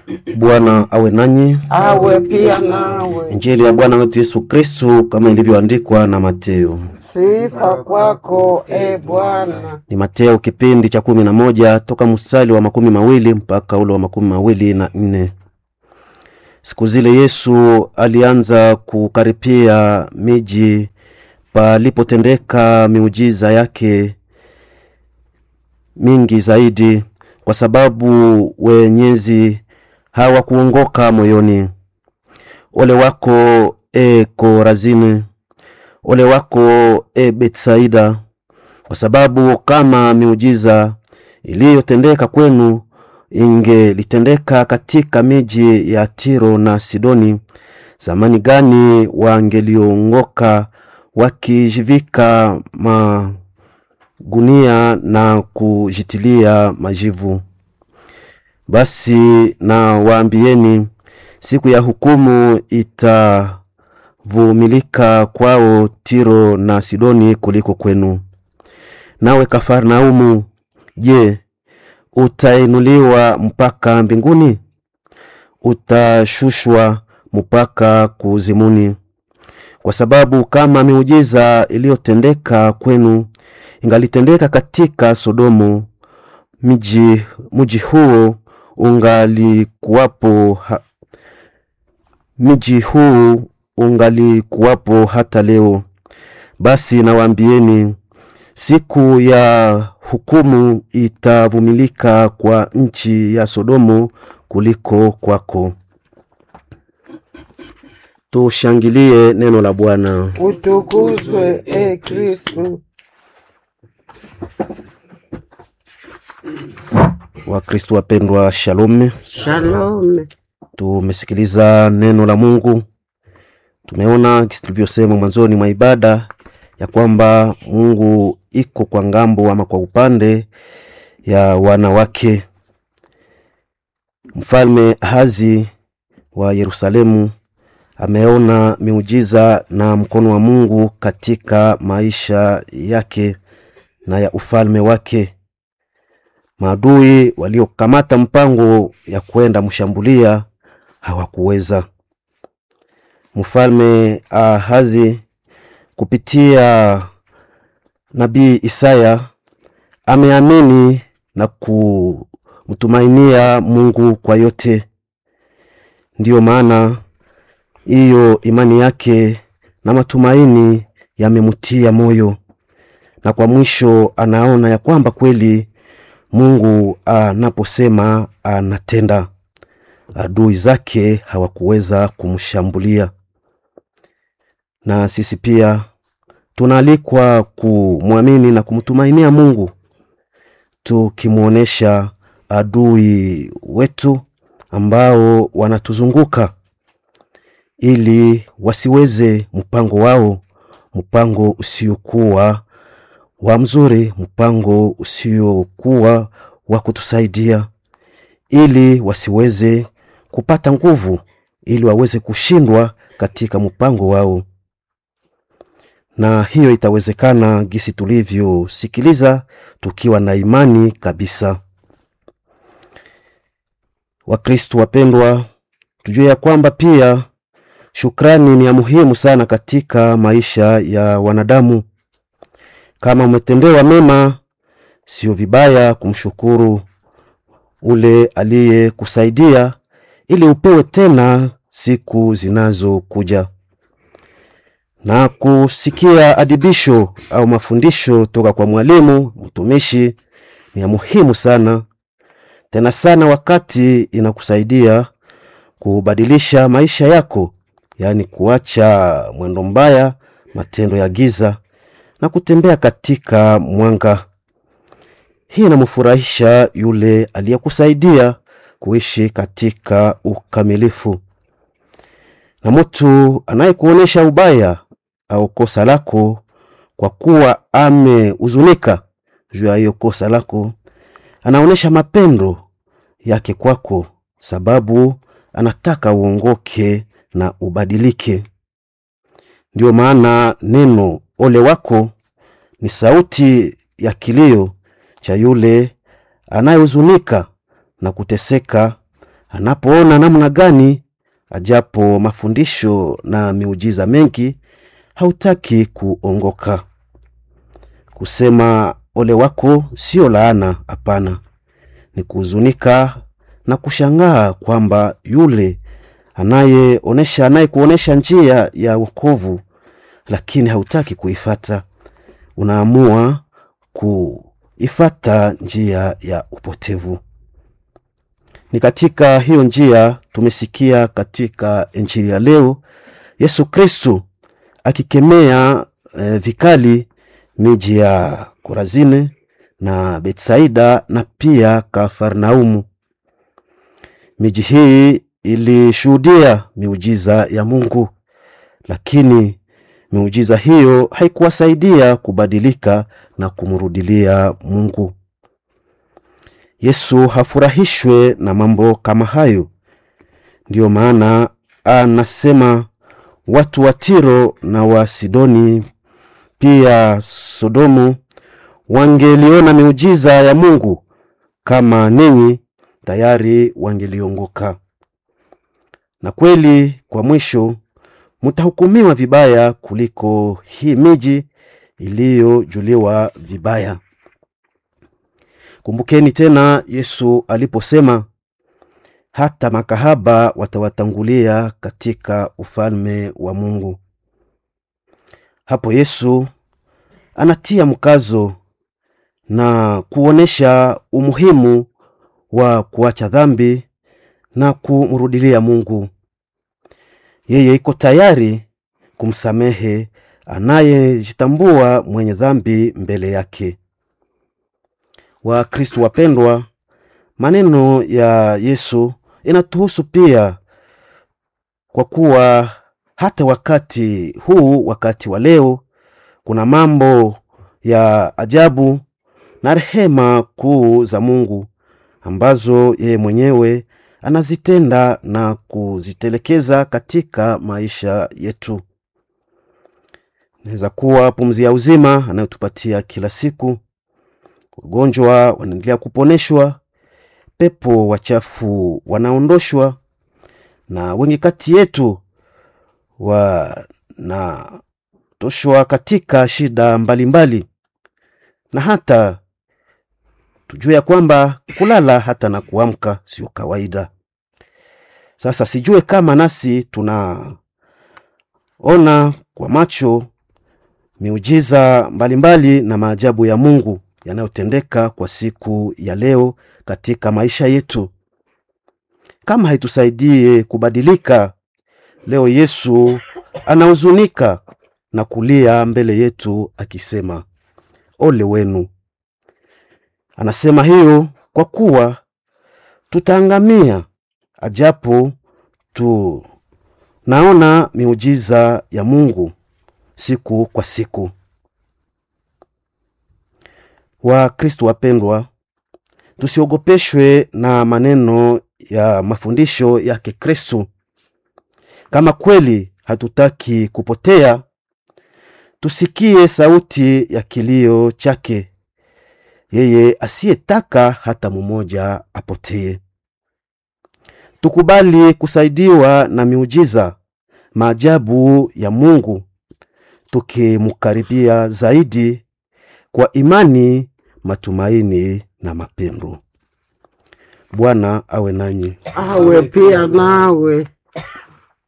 Bwana awe nanyi. awe pia nawe. Injili ya Bwana wetu Yesu Kristu kama ilivyoandikwa na Mateo. Sifa kwako e Bwana. Ni Mateo kipindi cha kumi na moja toka mstari wa makumi mawili mpaka ule wa makumi mawili na nne. Siku zile Yesu alianza kukaripia miji palipotendeka miujiza yake mingi zaidi, kwa sababu wenyezi hawakuongoka moyoni. Ole wako e Korazini, ole wako e Betsaida, kwa sababu kama miujiza iliyotendeka kwenu ingelitendeka katika miji ya Tiro na Sidoni, zamani gani wangeliongoka wakijivika magunia na kujitilia majivu. Basi na waambieni, siku ya hukumu itavumilika kwao Tiro na Sidoni kuliko kwenu. Nawe Kafarnaumu, je, utainuliwa mpaka mbinguni? Utashushwa mpaka kuuzimuni. Kwa sababu kama miujiza iliyotendeka kwenu ingalitendeka katika Sodomu, mji mji huo ungalikuwapo ha, mji huu ungalikuwapo hata leo. Basi nawaambieni, siku ya hukumu itavumilika kwa nchi ya Sodomu kuliko kwako. Tushangilie neno la Bwana. Utukuzwe e Kristu. Wakristo wapendwa, shalom. Shalome. Tumesikiliza neno la Mungu, tumeona kisi tulivyosema mwanzoni mwa ibada ya kwamba Mungu iko kwa ngambo ama kwa upande ya wanawake. Mfalme Ahazi wa Yerusalemu ameona miujiza na mkono wa Mungu katika maisha yake na ya ufalme wake. Maadui waliokamata mpango ya kwenda mshambulia hawakuweza. Mfalme Ahazi kupitia nabii Isaya ameamini na kumtumainia Mungu kwa yote. Ndiyo maana hiyo imani yake na matumaini yamemtia moyo, na kwa mwisho anaona ya kwamba kweli Mungu anaposema anatenda. Adui zake hawakuweza kumshambulia. Na sisi pia tunaalikwa kumwamini na kumtumainia Mungu, tukimwonyesha adui wetu ambao wanatuzunguka ili wasiweze mpango wao, mpango usiokuwa wa mzuri, mpango usiokuwa wa kutusaidia, ili wasiweze kupata nguvu, ili waweze kushindwa katika mpango wao. Na hiyo itawezekana gisi tulivyosikiliza, tukiwa na imani kabisa. Wakristo wapendwa, tujue ya kwamba pia shukrani ni ya muhimu sana katika maisha ya wanadamu. Kama umetendewa mema, sio vibaya kumshukuru ule aliyekusaidia ili upewe tena siku zinazokuja. Na kusikia adibisho au mafundisho toka kwa mwalimu mtumishi ni ya muhimu sana tena sana, wakati inakusaidia kubadilisha maisha yako, yaani kuacha mwendo mbaya, matendo ya giza na kutembea katika mwanga. Hii inamfurahisha yule aliyekusaidia kuishi katika ukamilifu. Na mtu anayekuonyesha ubaya au kosa lako, kwa kuwa amehuzunika juu ya hiyo kosa lako, anaonyesha mapendo yake kwako, sababu anataka uongoke na ubadilike. Ndiyo maana neno ole wako ni sauti ya kilio cha yule anayehuzunika na kuteseka, anapoona namna gani ajapo mafundisho na miujiza mengi hautaki kuongoka. Kusema ole wako sio laana, hapana, ni kuhuzunika na kushangaa kwamba yule anayeonesha anayekuonesha njia ya wokovu, lakini hautaki kuifata, unaamua kuifata njia ya upotevu. Ni katika hiyo njia tumesikia katika Injili ya leo Yesu Kristu akikemea eh, vikali miji ya Korazini na Betsaida na pia Kafarnaumu. Miji hii ilishuhudia miujiza ya Mungu, lakini miujiza hiyo haikuwasaidia kubadilika na kumrudilia Mungu. Yesu hafurahishwe na mambo kama hayo. Ndiyo maana anasema watu wa Tiro na wa Sidoni pia Sodomu wangeliona miujiza ya Mungu kama ninyi, tayari wangeliongoka. Na kweli, kwa mwisho mtahukumiwa vibaya kuliko hii miji iliyojuliwa vibaya. Kumbukeni tena Yesu aliposema hata makahaba watawatangulia katika ufalme wa Mungu. Hapo Yesu anatia mkazo na kuonesha umuhimu wa kuacha dhambi na kumrudilia Mungu. Yeye iko tayari kumsamehe anayejitambua mwenye dhambi mbele yake. Wakristo wapendwa, maneno ya Yesu inatuhusu pia, kwa kuwa hata wakati huu, wakati wa leo, kuna mambo ya ajabu na rehema kuu za Mungu ambazo yeye mwenyewe anazitenda na kuzitelekeza katika maisha yetu. Inaweza kuwa pumzi ya uzima anayotupatia kila siku, wagonjwa wanaendelea kuponeshwa, pepo wachafu wanaondoshwa, na wengi kati yetu wanatoshwa katika shida mbalimbali mbali. Na hata tujue ya kwamba kulala hata na kuamka sio kawaida. Sasa sijue kama nasi tunaona kwa macho miujiza mbalimbali mbali na maajabu ya Mungu yanayotendeka kwa siku ya leo katika maisha yetu. Kama haitusaidie kubadilika, leo Yesu anahuzunika na kulia mbele yetu akisema, ole wenu. Anasema hiyo kwa kuwa tutaangamia, ajapo tunaona miujiza ya Mungu siku kwa siku. Wakristo wapendwa, tusiogopeshwe na maneno ya mafundisho yake Kristo. Kama kweli hatutaki kupotea, tusikie sauti ya kilio chake, yeye asiyetaka hata mmoja apotee. Tukubali kusaidiwa na miujiza, maajabu ya Mungu, tukimkaribia zaidi kwa imani, matumaini na mapendo. Bwana awe nanyi. awe pia nawe.